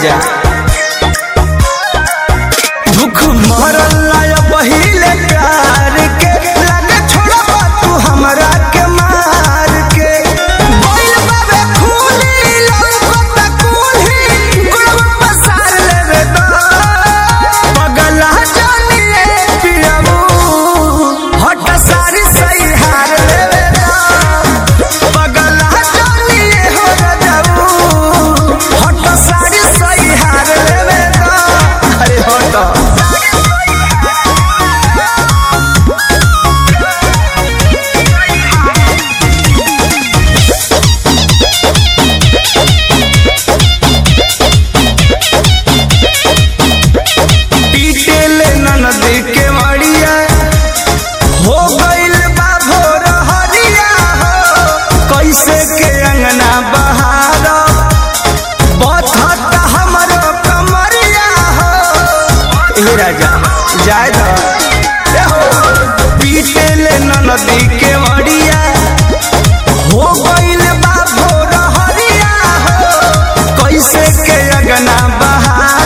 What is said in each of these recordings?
राजा दुख मरल लाया पहिले प्यार के लगे छोड़बा तू हमरा के मार के बोल बाबे खूनी लौकत कुल्ही गुड़वा पसार लेवे तो पगला जानिए पियबू हट सारी सही हार लेवे तो पगला जानिए हो रजबू हट सारी सही हार लेवे तो अरे हट पीटेले ननदी के मड़िया हो गइल बा भोर हरिया हो कैसे के अंगना बहार बथत हमरो कमरिया हो ए राजा जाय द पीटेले ननदी के मड़िया हो गइल बा भोर हरिया हो कैसे के अंगना बहार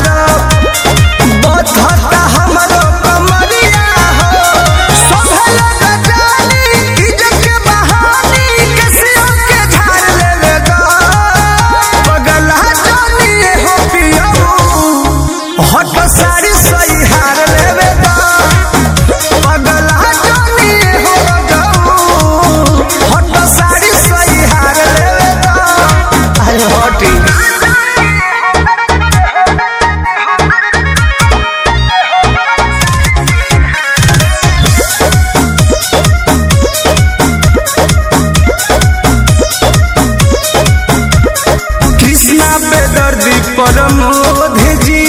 बधता हमरो कमरिया हो संभल गजानी इज्जत के बहानी कैसियो के झाड़ लेवे गो पगला जानी हो पियबू हट सारी सही हार लेवे गो पगला जानी हो गऊ हट सारी सही हार लेवे गो अरे हटी कृष्णा बेदर्दी परमोध जी